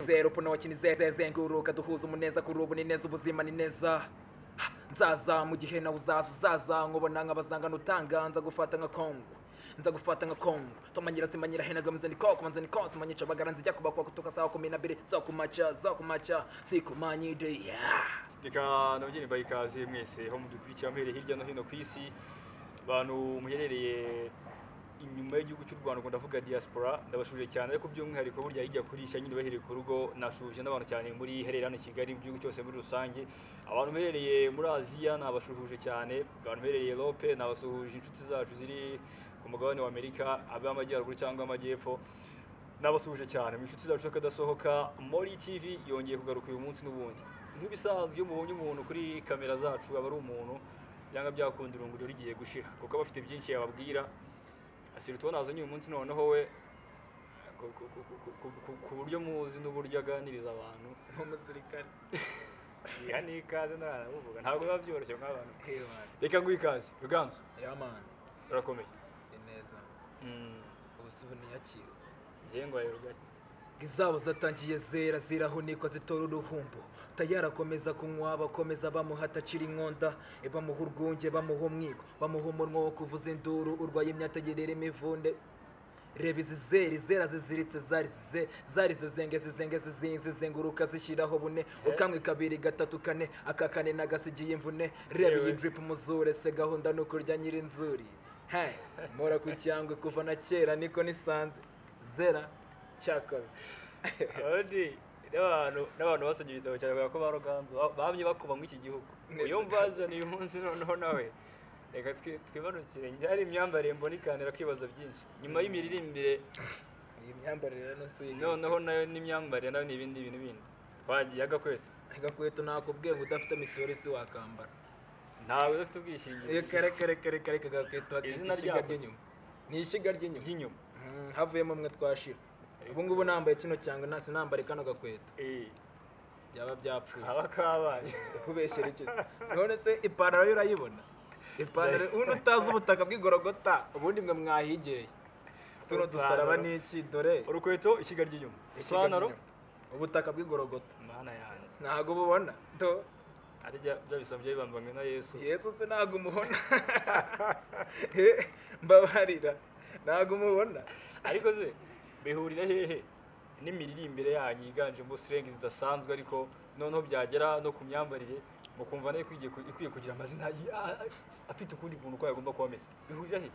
zero pona wakina izenguruka duhuza umuneza kuri ubu ni neza ubuzima ni neza Ha, nzaza mu gihe nawe uzaza uzaza nkubona nk'abazangana utanga nza gufata nka kongwa nza gufata nka kongwa tomanyira simanyira henaga mzeni koko mzeni konsi manyica bagara nzijya kubakwa kutoka saa kumi na mbili zo kumaca zo kumaca sikumanyide yeah. reka nabageni baha ikaze mwese aho mudukurikira muhereye hirya no hino ku isi abantu muherereye inyuma y'igihugu cy'u rwanda ubwo ndavuga diaspora ndabashuje cyane ariko by'umwihariko burya ijya kurisha nyine bahereye ku rugo nashuje n'abantu cyane muri herera hano i kigali mu gihugu cyose muri rusange abantu muherereye muri aziya nabashuhuje cyane abantu muherereye europe nabasuhuje inshuti zacu ziri ku mugabane wa amerika ab'amajyaruguru cyangwa amajyepfo nabasuhuje cyane mu inshuti zacu kadasohoka muri tv yongeye kugaruka uyu munsi n'ubundi nk'ibisanzwe iyo mubonye umuntu kuri kamera zacu aba ari umuntu byanga byakunda irunguriro rigiye gushira kuko aba afite byinshi yababwira asira utubona azanye uyu munsi noneho we ku- ku- ku- ku- ku- ku- ku buryo muzi n'uburyo aganiriza abantu nk'umusirikare iha ni ikaze ntarabuvuga ntabwo biba byoroshye nk'abantu reka nguhe ikaze ruganzu yamani urakomeye ni neza ubusubu ntiyakirwe ngengwaye rugari izabo zatangiye zera zirahunikwa zitora uruhumbo tayari akomeza kunywa bakomeza bamuha atacira inkonda e, bamuha urwunge bamuha umwiko bamuha umunwa wo kuvuza induru urwaye imyategerera imivunde reba izi zera izera ziziritse zarize zarize zenge zizenge zizinze zizenguruka zishyiraho bune ukamwe kabiri gatatu kane aka kane nagasigiye imvune reba iyi Yewe. drip muzure se gahunda ni ukurya nyirinzuri he mora ku cyangwe kuva na kera niko nisanze zera cyakoze abandi n'abantu n'abantu basomye igitabo cyawe bavuga ko ba ruganzu ba- bamye bakuba muri iki gihugu Neza. iyo mbazaniye uyu munsi noneho nawe reka twi- twibarukire njye hari imyambarire mbona ikanira kwibaza byinshi nyuma y'imiririmbire iyi myambarire rero si iyi noneho nayo n'imyambarire nayo ni ibindi bintu bindi twagiye agakweta agakweto ntakubwiye ngo udafite mituweli si wakambara ntabwo udafite iyo ubwishingizi kare kare kare kare kagakweto Izina hakitwa ishyiga ryako se? ry'inyuma ni ishyiga ry'inyuma ry'inyuma Mm, havuyemo umwe twashira ubu ngubu nambaye kino cyangwa ntasi nambare kano gakweto Eh, byaba byapfuye kaba kabaye kubeshyera iki se none se ipantaro yo urayibona ipantaro ubundi utazi ubutaka bw'igorogota ubundi mwe mwahigereye tuno dusaraba Ipantaro. ni iki dore urukweto ishyiga ry'inyuma ishyiga ipantaro ry'inyuma. ubutaka bw'igorogota mana yanjye ntabwo ububona do ari bya bya bisabye bibambanywe na yesu yesu se ntabwo umubona Eh, mbabarira ntabwo umubona ariko se bihurira hehe n'imiririmbire yanyu yiganjemo sirengi zidasanzwe ariko noneho byagera no ku myambarire mukumva nayo ikwiye ku- ikwiye kugira amazina ya- afite ukundi kuntu uko yagomba kuba ameze bihurira hehe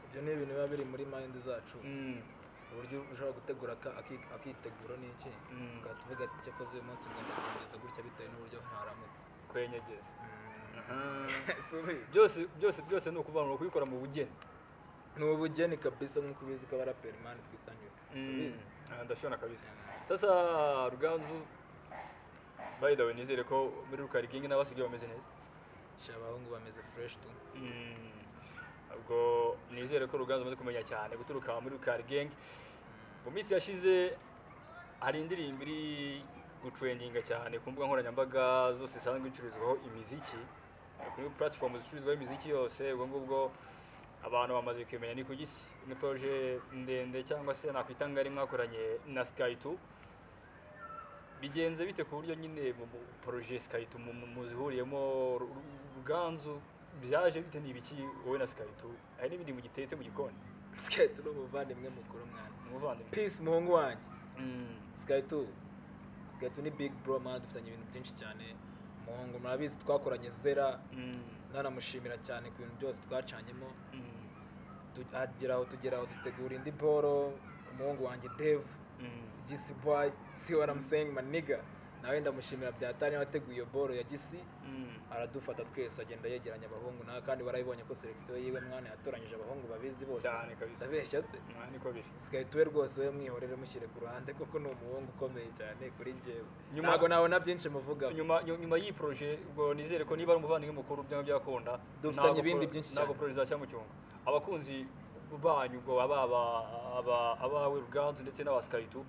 ibyo ni ibintu biba biri muri mayindi zacu Mm, ku buryo ushobora gutegura aka- aki- akiteguro ni iki Mm. ukaba tuvuga ati cyakoze uyu munsi ngomba kurangiza gutya bitewe n'uburyo haramutse kwenyegeza Subi. byose byose byose ni ukuvanura kubikora mu bugeni ni ubugeni kabisa nk'uko ubizi ko abaraperi mani twisangira subizi Ah, ndashobora kabisa sasa ruganzu by the way nizere ko muri rukarikingi n'abasigaye bameze neza sha abahungu bameze fureshi tu Mm, ubwo nizere ko ruganzu umaze kumenya cyane guturuka muri rukari genge mu minsi yashize hari indirimbo iri gucurendinga cyane ku mbuga nkoranyambaga zose zisanzwe zicururizwaho imiziki kuri platform zicururizwaho imiziki yose ubwo ngubwo abantu bamaze kumenya ni ku gisi ni proje ndende cyangwa se nakwita ngari mwakoranye na sky two bigenze bite ku buryo nyine mu mu- poroje sikaritu muzihuriyemo Ru- Ru- ruganzu byaje bite ni ibiki wowe na sikaritu hari n'ibindi mugitetse mu gikoni sikayiti ni umuvandimwe mukuru mwana umuvandimwe pisi muhungu wanjye Mm, sikayiti sikayiti ni big bro mani dufitanye ibintu byinshi cyane umuhungu murabizi twakoranye zera mm, ndanamushimira cyane ku bintu byose twacanyemo mm, Tu- hagera aho tugera aho dutegura indi boro umuhungu wanjye devu mm. gisi boy si what I'm saying maniga nawe ndamushimira byatari wateguye iyo boro ya gisi Mm. aradufata twese agenda yegeranya abahungu nawe kandi warabibonye ko selekisiyo yiwe mwana yatoranyije abahungu babizi bose cyane kabisa ndabeshya se Ah, niko biri sikayituwe rwose we mwihorere mushyire ku ruhande kuko ni umuhungu ukomeye cyane kuri njyewe Nyuma- ntabwo nabona byinshi muvugaho nyuma nyu- nyuma y'iyi poroje ubwo nizere ko niba ari umuvandimwe mukuru byaba byakunda Dufitanye ntabwo ibindi pro- byinshi ntabwo cyane. poroje zacya mu cyungo abakunzi banyu ubwo aba aba- aba- abawe ruganzu ndetse n'abasikaritu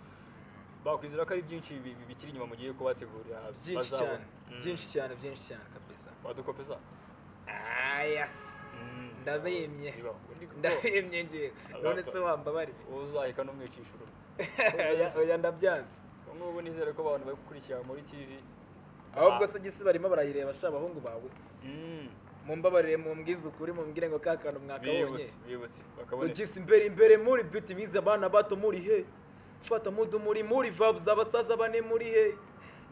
bakwizera ko ari byinshi bi- bi- bikiri inyuma mugiye kubategurira byinshi bazabona. cyane Mm. byinshi cyane byinshi cyane kabisa wadukopeza Ah, yes ndabimye Bibaho. Undi kuko ndabimye ngewe none se wambabarire uzaheka n'umwicisha uruhu oya oya, ndabyanze ngubu nizere ko abantu bari gukurikira muri tv ahubwo se igisi barimo barayireba sha abahungu bawe Mm. mumbabarire mumbwize ukuri mumbwire ngo ka kantu mwakabonye bibutse bibutse bakaboneka ugisi imbere imbere muri biti bize abana bato muri he fata mudu muri muri vabs abasaza bane muri he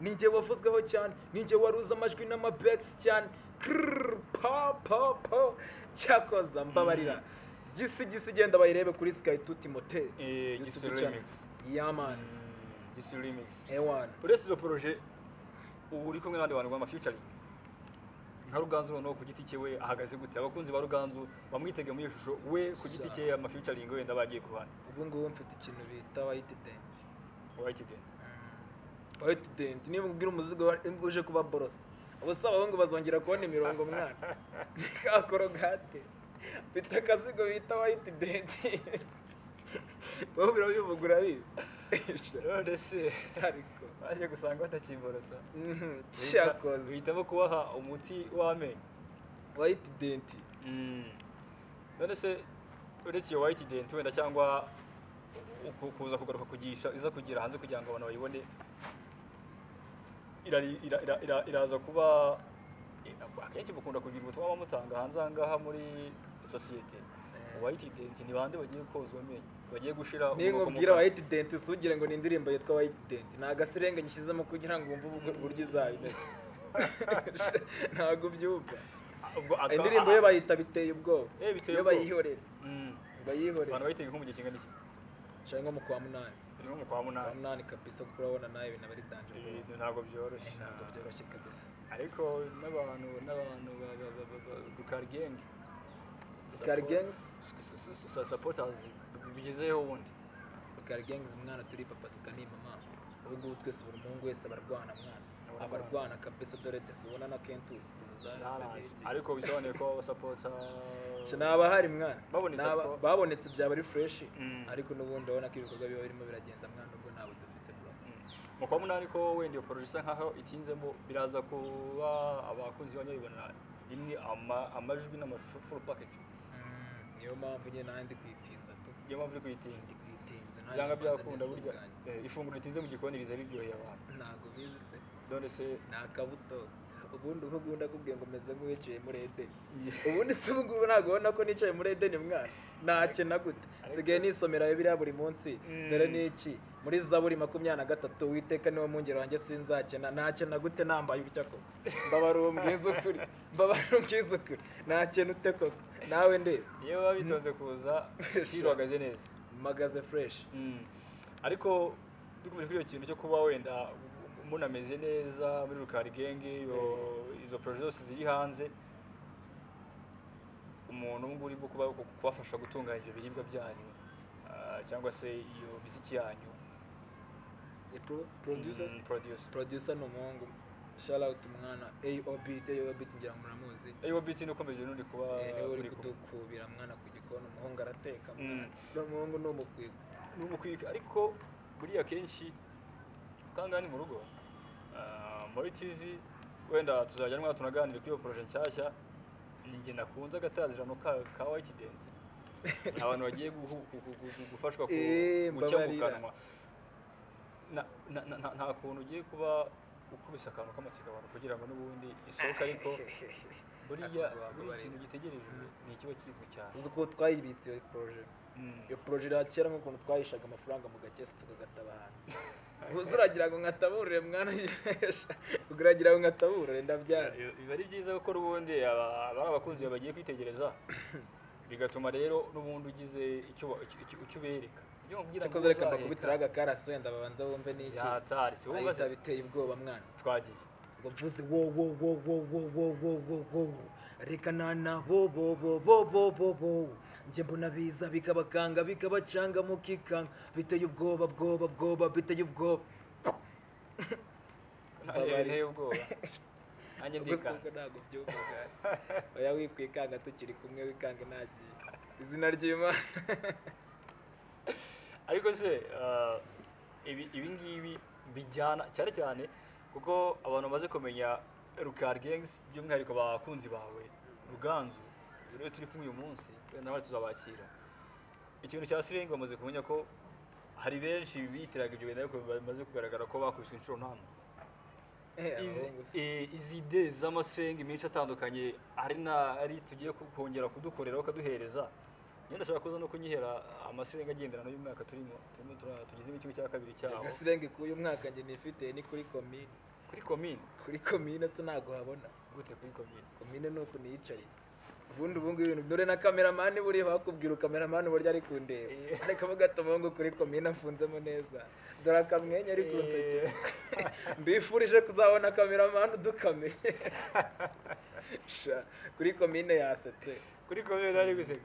ninjye wavuzweho cyane ninjye waruza amajwi n'amabegisi cyane Krrr, pa pa pa cyakoza mbabarira gisi gisi genda bayirebe kuri sky tu timote Eh, Gisi remix. yaman Mm, Gisi remix ewan uretse izo poroje ubu uri kumwe n'abandi bantu bama featuring nka ruganzu noneho ku giti cye we ahagaze gute abakunzi ba ruganzu bamwitege muri iyo shusho we ku giti cye ama featuring wenda bagiye ku ruhande ubu ngubu mfite ikintu bita white dent wayikidenda white dent niba ubwira umuzigo uje kuba borose ubusa abahungu bazongera kubona imirongo mwana ka korogate mfite akazigo bita white dent wowe urabivuga urabizi none se ariko baje gusanga batakiborosa mhm, Bihita- cyakoze bihitamo kubaha umuti w'amenyo white dent none se uretse iyo white dent wenda cyangwa uku- kuza kugaruka kugisha iza kugira hanze kugira ngo abantu bayibone irari- ira- ira- ira- iraza kuba i- akenshi bakunda kugira ubutumwa bamutanga hanze aha ngaha muri sosiyete Eh. white dent ni bande bagiye kozwa amenyo bagiye gushira ninkubwira white dent usugire ngo ni indirimbo yitwa white dent ni agasirenge nyishyizemo kugira ngo wumve ubu- uburyo izaba imeze ntabwo ubyumva indirimbo yo bayita biteye ubwoba Eh, biteye iyo ubwoba. bayihorera abantu bayihorera bayitega nk'umugihe kingana iki nshaka nko mu kwa munani ni nko mu kwa kwa munani munani kabisa kuko urabona nawe ibintu aba ari danje ibintu ntabwo byoroshye ntabwo byoroshye kabisa ariko n'abantu n'abantu ba- ba- ba- ba- ba- dukarigenge Dukari gangs? sapotazi bigezeho ubundi rukari gengizi umwana turi papa tukani mama ubu ngubu twese buri muhungu wese abarwana mwana Abarwana. abarwana kabisa dore tuzibona na kentusi zaraje ariko bisobanuye ko abasapota naba hari mwana Babonetse Naba- ko- babonetse byaba ari fureshi Mm. ariko n'ubundi urabona ko ibikorwa biba birimo biragenda mwana ubwo ntabwo dufite bro mu kwa munani ko wenda iyo poroje isa nkaho itinzemo biraza kuba abakunzi banyu babibona rimwe ama- amajwi n'amashusho full package Mm, niyo mpamvu nyine nawe ndi kwitinza tu niyo mpamvu uri kuyitinza ndi kwitinza nanjye byanga mbanza byakunda burya nisuganye. eh, ifunguro ritinze mu gikoni riza riryoheye abantu ntabwo bizi se dore se ni akabuto ubundi ubu ngubu ndakubwiye ngo umeze nk'uwicaye muri edeni ubundi si ubu ngubu ntabwo ubona ko nicaye muri edeni mwana ntacyo na gute nsigaye nisomera biriya buri munsi Mm. dore n'iki muri zaburi makumyabiri na gatatu witeka niwe mungero wanjye sinzakena ntacyo na gute nambaye utya koko mbabara uwo mbwiza ukuri mbabara umbwiza ukuri nta kintu ute koko nawe ndeba iyo baba bitonze kuza birwagaze neza mpagaze fureshi Mm. ariko dukomeje kuri icyo kintu cyo kuba wenda munameze neza muri rukari genge iyo- izo poroje zose ziri hanze umuntu ubu ngubu urimo kuba- ku- kubafasha gutunganya ibyo biribwa byanyu ah, cyangwa se iyo miziki yanyu Mm, producers producer ni umuhungu shout out umwana aob aob ngira ngo muramuzi Eh, wowe biti nukomeje n'uri kuba Eh, niwe uri uri ku- kudukubira mwana ku gikoni umuhungu arateka Mm. mwana. uriya muhungu ni umukwiko n'umukwika ariko buriya kenshi kangahe ni mu rugo Ah, muri tv wenda tuzajya nywa tunaganira kuri iyo poroje nshyashya njye nakunze agatazirano ka ka white dent Ni abantu bagiye guhu- gu- gu- gu- gufashwa ku- Eh, gucya mu mbabarira. kanwa Na- na- na- na- nta kuntu ugiye kuba ukubise akantu k'amatsiko abantu kugira ngo n'ubundi isohoke ariko buriya Asaba buriya abababarira. ikintu gitegerejwe ni ikiba kizwi cyane uzi ukuntu twayibitse iyo poroje Mm. iyo poroje ira kera nk'ukuntu twayishaga amafaranga mu gakesi tukagataba ahantu ubuze uragira ngo nkataburire mwana uragira ngo nkataburire ndabyanze Biba- biba ari byiza kuko ubundi aba- aba ari abakunzi bawe bagiye kwitegereza bigatuma rero n'ubundi ugize icyo wa- icyo- icyo- icyo ubereka Iyo wababwira ngo cyakoze reka uzareka, mbakubitire agakaraso wenda babanza bumve n'iki byataritse wowe ahita umaze- biteye ubwoba mwana twagiye ngo mvuze wo wo wo wo wo wo wo wo wo reka nana bo bo bo bo bo bo bo njye mbona biza bikabakanga bikabacanga mukikanga biteye ubwoba bwoba bwoba biteye ubwoba Nanjye Mbabarira. nteye ubwoba nanjye ndikanze ubwo ntabwo byumvaga oya wikwikanga tukiri kumwe wikanga ntagiye izina ry'imana ariko se ah, ibi- ibi ngibi bijyana cyane cyane kuko abantu bamaze kumenya rukari gengs by'umwihariko abakunzi bawe ruganzu rero turi kumwe uyu munsi wenda nawe tuzabakira ikintu cya sirengi bamaze kumenya ko hari benshi bitiraga ibyo bintu ariko bamaze kugaragara ko bakubiswe inshuro ntantu Izi- eh, izi ide z'amasengi menshi atandukanye hari na ari tugiye ku- kongera kudukoreraho akaduhereza nyine ndashobora kuza no kunyihera amasengi agenderana y'umwaka turimo turimo tura- tugize nk'ikigo cya kabiri cyaho agasirenge k'uyu mwaka njye nifite ni kuri komine kuri komine kuri komine se ntabwo habona gute kuri komine komine ni uku niyicariye ubundi ubu ngubu ibintu dore na kameramani buriya bakubwira kameramani uburyo ari kundeba Eh. ariko avuga ati umuhungu kuri komine afunzemo neza dore akamwenyu ari kunsegera mbifurije kuzabona kameramani udukame Sha, kuri komine yasetse kuri komine nari guseka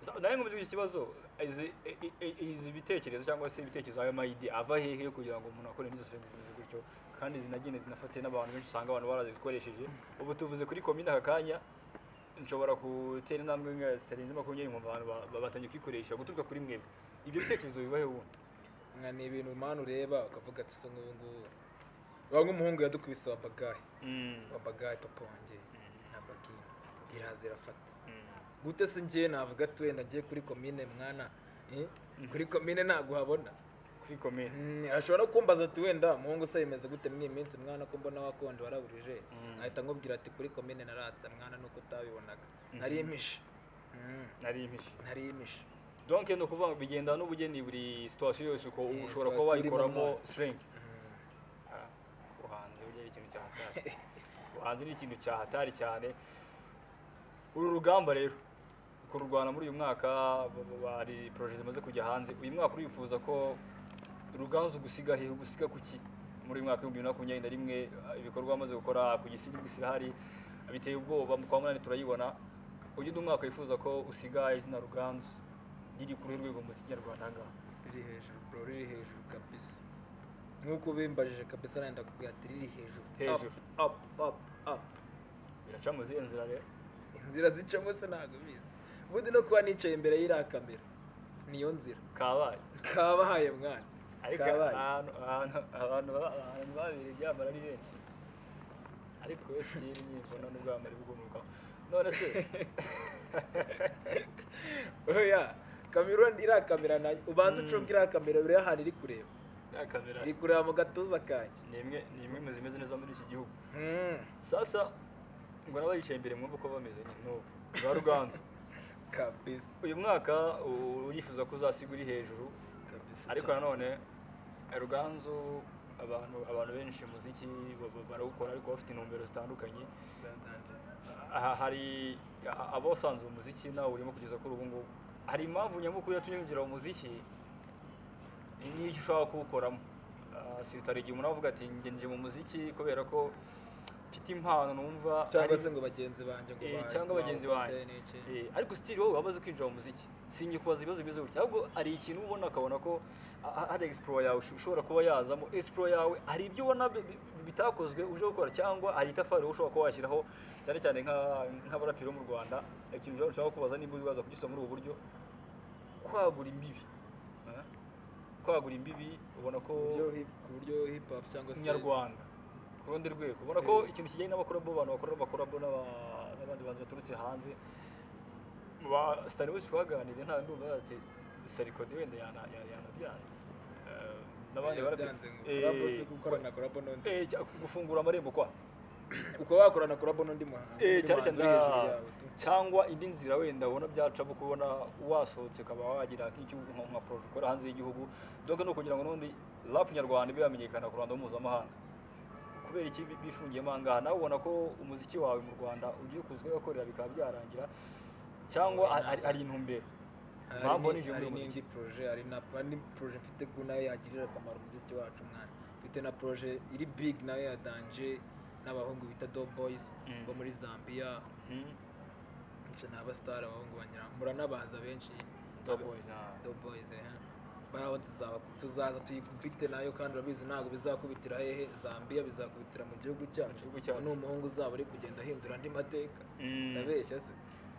Sa- nawe ngo muzigire ikibazo izi i- i- i- izi bitekerezo cyangwa se ibitekerezo ayo mayidi ava hehe kugira ngo umuntu akore n'izo serivisi zimeze gutyo kandi zinagende zinafate n'abantu benshi usanga abantu barazikoresheje ubu tuvuze kuri komine aka kanya nshobora gutera intambwe nka zitarenze makumyabiri mu bantu ba- ba- batangiye kwikoresha guturuka kuri mwebwe ibyo bitekerezo biva he ubundi nka ni ibintu mani ureba ukavuga ati se nk'ubu ngubu uba nk'umuhungu yadukubise wa bagayi wa bagayi papa wanjye na bagina iraza irafata gute se njye navuga ati wenda ngiye kuri komine mwana eh? kuri komine ntabwo habona kuri komine Mm, ashobora kumbaza ati wenda muhungu se bimeze gute muri iyi minsi mwana ko mbona wakonje waraburije Mm. nkahita nkubwira ati kuri komine naratse mwana nuko utabibonaga Mhm. narimishe Mm, nari impishe narimishe donc ni ukuvuga ngo bigenda n'ubugeni buri situwasiyo yose uko Eh, ushobora kuba situation irimo wayikoramo amoko. sirengi Mm. Ah, ubuhanzi burya ari ikintu cya hatari ubuhanzi ni ikintu cya hatari cyane uru rugamba rero kururwana muri uyu mwaka ba- ba- hari poroje zimaze kujya hanze uyu mwaka urifuza ko ruganzu gusiga hehe gusiga ku ki muri uyu mwaka w'ibihumbi bibiri na makumyabiri na rimwe ah, ibikorwa bamaze gukora ku gisiga gusirahari biteye ubwoba mu kwa munani turayibona ujye undi mwaka wifuza ko usiga izina ruganzu riri ku ruhe rwego mu muziki nyarwanda aha ngaha riri hejuru bro riri hejuru kabisa nk'uko ubimbajije kabisa nawe ndakubwira ati riri hejuru Hejuru. up up up up biraca mu zihe nzira rero inzira zicamo se ntabwo bizi ubundi no kuba nicaye imbere y'iriya kamera niyo nzira kabaye kabahaye mwana ariko kabaye ahantu ahantu- abantu baba- abantu babereye ibyambara ari benshi ariko we sitiri nyinshi none ubwo yamara ibigumukaho none se oya kamera iriya kamera nayo ubanza ucunga iriya kamera uriya ahantu iri kureba ya kamera iri kureba mu gatuza kanjye ni imwe ni imwe mu zimeze neza muri iki gihugu Hmm, sasa ngo n'abayicaye imbere mwumve uko bameze nyine n'ubu ba ruganzu kabisa uyu mwaka u- urifuza ko uzasiga uri hejuru kabisa ariko cyane. nanone ruganzu abantu abantu benshi umuziki ba- ba- barawukora ariko bafite intumbero zitandukanye aha hari abasanzwe umuziki nawe urimo kugeza kuri ubu ngubu hari impamvu nyamukuru yatumye winjira mu muziki n'icyo ushaka kuwukoramo Ah, sitari igihe umuntu avuga ati "Njye nje mu muziki kubera ko mfite impano numva cyangwa ari- se ngo bagenzi banjye ngo Eh, ba- cyangwa bagenzi bakoze banjye n'iki. Eh, ariko sitiri wowe wamaze kwinjira mu muziki sinyikubaza ibibazo bimeze gutya ahubwo hari ikintu uba ubona akabona ko a- a- hari explore yawe ush- ushobora kuba yazamo explore yawe hari ibyo ubona bi- bi- bitakozwe uje gukora cyangwa hari itafari wowe ushobora kuba washyiraho cyane cyane nka- nk'abaraperi bo mu rwanda ikintu ushobora- ushobora kubaza niba uzaza kugisoma muri ubu buryo kwagura imbibi Ah, kwagura imbibi ubona ko Ku buryo hip- ku buryo hip hop cyangwa se nyarwanda ku rundi rwego ubona ko ikintu kijyanye n'abakorabo abantu bakora abakorabo n'aba- n'abandi bantu baturutse hanze ba sitari wese twaganiriye nta ndumva ati sarikode wenda yana- ya- yanabyanze Eh, n'abandi Oya, baraperi- byanze ngo Eh, collabo se gukorana collabo n'undi eh, cya- gufungura amarembo kwa uko wakorana collabo n'undi muhanzi Eh, n'undi cyane muhanzi cyane uri hejuru nka- yawe tu. cyangwa indi nzira wenda ubona byacamo kubona wasohotse ukaba wagira nk'igihugu nka nka poroje ukora hanze y'igihugu donc ni ukugira ngo n'ubundi rap nyarwanda ibe yamenyekana ku ruhando mpuzamahanga kubera iki bi- bifungiyemo aha ngaha nawe ubona ko umuziki wawe mu rwanda ugiye kuza ugakorera bikaba byarangira cyangwa hari- hari- hari intumbero Hari Impamvu ni- ninjiye muri hari uyu n'indi proje hari na hari n'indi proje mfite ko nayo yagirira akamaro umuziki wacu mwana mfite na proje iri big nayo ya danje n'abahungu bita do boys Mm. bo muri zambia Mhm. ndetse n'abasitari abahungu banyura muranabaza benshi Top boys, ah. do boys eh baraho tuzaba tuzaza tuyikubite nayo kandi urabizi ntabwo bizakubitira hehe zambia bizakubitira mu gihugu cyacu gihugu cyacu. ni umuhungu uzaba uri kugenda ahindura andi mateka Mm. ndabeshya se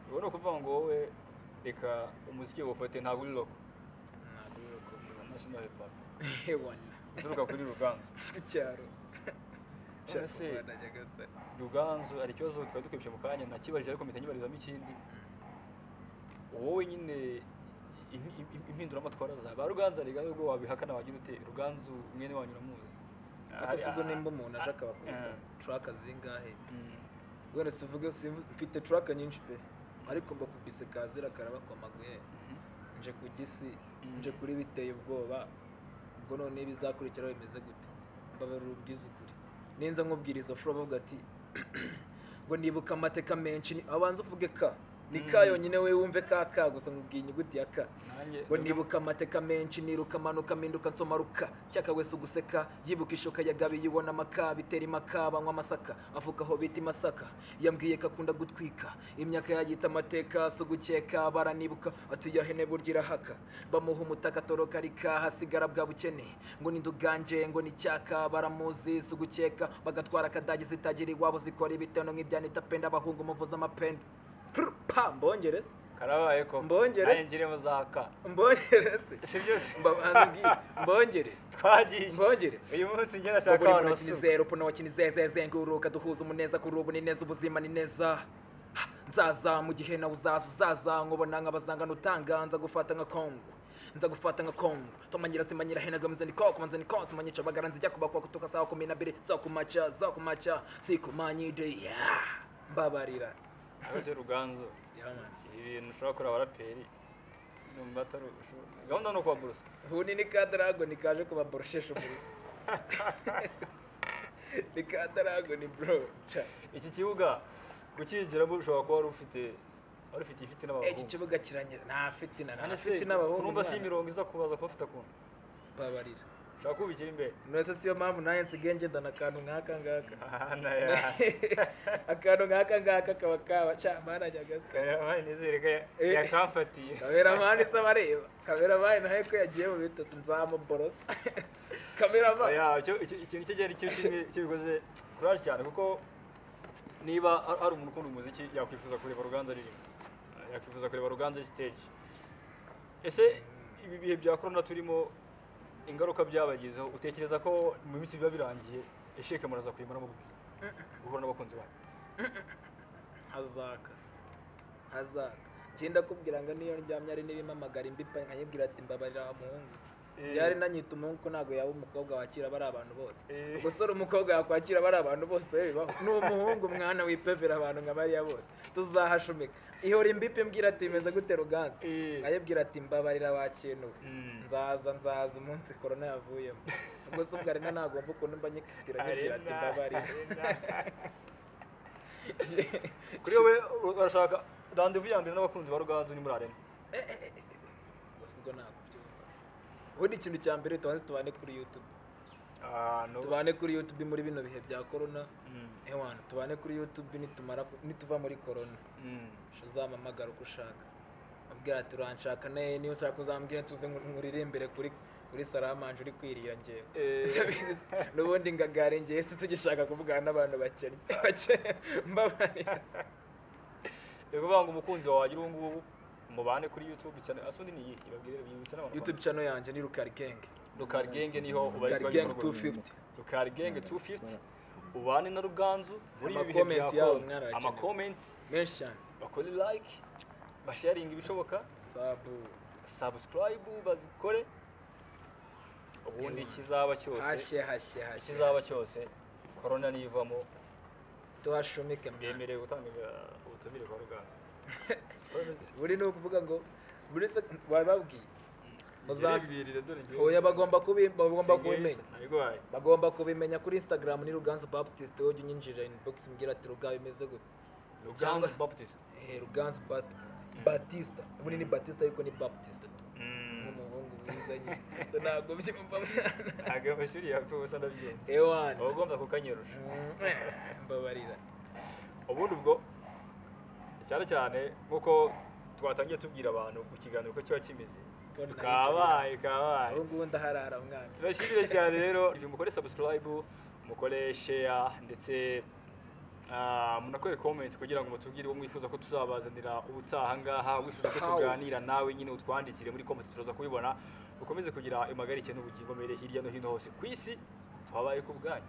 ubwo ni ukuvuga ngo wowe reka umuziki wawufate ntabwo uri roko ntabwo uri kubiba national hip hop hewana uturuka kuri ruganda ku cyaro None se, ruganzu hari ikibazo twari dukebye mu kanya nakibarije ariko mpita nyibarizamo ikindi wowe nyine impi- impi- impinduramatwara za ba ruganza rega nubwo wabihakana wagira ute ruganzu mwene wanyu uramuzi ariko si ubwo nimba umuntu aje akaba Eh. turaka zingahe Mm. wenda sivuge simvu- mfite turaka nyinshi pe ariko mbakubise kazira karabakomaguye nje ku gisi Mm. nje kuri biteye ubwoba ubwo none ibizakurikiraho bimeze gute mbabarira ubwiza ukuri ninza nkubwira izo furo bavuga ati ngo nibuka amateka menshi ni- abanza uvuge ka ni ka Mm. yonyine we wumve ka ka gusa nkubwiye inyuguti ya ka nanjye ngo nibuka amateka menshi niruka amanuka mpinduka nsomaruka cyaka wese uguseka yibuka ishoka yagabiye ibona amaka bitera imaka banywa amasaka avuka aho bita masaka yambwiye ko akunda gutwika imyaka yayita amateka si ugukeka baranibuka atuyahene burya irahaka bamuha umutaka atoroka arika hasigara bwa bukene ngo ni nduganje ngo ni cyaka baramuzi si ugukeka bagatwara akadage zitagira iwabo zikora ibitono nk'ibyanita penda abahungu muvuza amapenda Prr, pa mbongereze karabaye ko Mbongere. nanjye ngiremo za ka mbongereze si byose Mba- mbongere twagiye mbongere uyu munsi njye ndashaka buri abantu muntu basuka kinizero puno kinizezezengururka duhuza umuneza kuri ubu ni neza ubuzima ni neza Ha, nzaza mu gihe nawe uzaza uzaza nkubona nk'abazangana utanga nza gufata nka kongwe nza gufata nka kongwe tomanyira simanyira henagwe mzeni koko mzeni kose manyica bagara nzijya kubakwa kutoka sawa kumi na mbiri zo kumaca zo kumaca sikumanyide ya mbabarira abaje ruganzu Yeah, man. ibintu ushobora kureba abaraperi numva atari gahunda ni ukuba burusa ubunini ka dragoni kaje kubaboroshesha umuriro ni ka dragoni bro ca iki kibuga kucyinjiramo ushobora kuba wari ufite wari ufite ifite iki n'abahungu kibuga kiranyera nta fitina nta None se, fitina abahungu kurumva si mwana. imirongo iza kubaza kuba ufite akuntu babarira ushobora kubikira imbere nose siyo mpamvu naye nsigaye ngendana akantu nk'aka ngaka Ahana, akantu nk'aka ngaka kaba kaba ca mana nyagasa Kameramani nizere ko ya- Eh. yakamfatiye kameramani se abareba kameramani nawe ko yagiye mu bitotsi nzamuborosa kameramani Ya, icyo- icyo- ikintu cyo cyari cyo kimwe kibikoze kuraje cyane kuko niba har- hari umuntu ukunda umuziki yakwifuza kureba ruganza ririmo yakwifuza kureba ruganza ari stage ese ibi bihe bya korona turimo ingaruka byabagizeho utekereza ko mu minsi biba birangiye esheke muraza kuyimaramo gute guhura n'abakunzi banyu hazaka hazaka genda kubwira ngo niyo ndyamye ari n'ibimpamagara imbipa nkayibwira ati mbabarira muhungu Eh. byari nanyita umuhungu ko ntabwo yaba umukobwa wakira bari abantu bose Eh. gusora umukobwa yakwakira bari abantu bose bibaho ni umuhungu mwana wipevera abantu nka bariya bose tuzahashumika ihora imbipa imbwira ati bimeze gute ruganza Eh. nkayibwira ati mbabarira wakintuwe Mm. nzaza nzaza umunsi korona yavuyemo ubwo se ubwo arena nagomba ukuntu mba nyikatira nkibwira ati mbabarira kuri wowe urashaka randevu ya mbere n'abakunzi ba ruganza uri muri arena gusa ubwo ntabwo byumva ubundi ikintu cya mbere tubanze tubane kuri youtube ahantu tubane kuri youtube muri bino bihe bya corona Mm, ewana tubane kuri youtube nitumara ku- nituva muri corona mm. sho uzamamagara uko ushaka abwira ati uranshaka ne niba ushaka uzambwira tuze nku- nkuririmbire kuri kuri saramanje uri kwirira ngewe Eh, n'ubundi ngagare ngewe si tugishaka kuvugana n'abantu bakennye Bakennye, mbabarira ni ukuvuga ngo umukunzi wawe wagira ubu ngubu mubane kuri youtube cyane asundi ni iyihe ibabwire bibutse n'abantu youtube channel yanjye ni rukari genge rukari genge niho Rukari ubarizwa Gang ibikorwa bimwe. 250. rukari genge 250 ubane na ruganzu muri ibi bihe bya Amakomenti yabo corona. mwana arakeneye. amakomenti menshi cyane bakore like basharinga ibishoboka sabu subscribe bazikore ubundi ikizaba cyose hashye hashye hashye ikizaba cyose korona nivamo tuhashumike mwana. byemerewe gutanga uh, ubutumire kwa ruganda buri ni ukuvuga ngo buri se bababwiye muzanze Uzabwirire, dore ngewe- hoya bagomba kubi bagomba Singiye kubimenya se, ntabigwaye. bagomba kubimenya kuri instagram ni ruganzu baptist wowe jya unyinjirira inbox umbwira ati rugabe bimeze gute Ruganzu Baptist. Eh, ruganzu baptist batista ubundi ni batista ariko ni baptist tu nk'umuhungu mwiza nyine so ntabwo byumva mwana ntabwo ayo mashuri yapfa ubusa ndabyumva ewana uba ugomba kukanyerusha Mm, mbabarira ubundi ubwo cyane cyane nk'uko twatangiye tubwira abantu ku kiganiro ko kiba kimeze Mbona kabaye kabaye ubu ngubu ndaharara mwana turashimire cyane rero ibyo mukore subscribe mukore share ndetse ah, munakore comment kugira ngo mutubwire uwo mwifuza ko tuzabazanira ubutaha ngaha wifuza ko How? tuganira nawe nyine utwandikire muri comment turaza kubibona ukomeze kugira impagarike n'ubugingo mbere hirya no hino hose ku isi twabaye ku bwanyu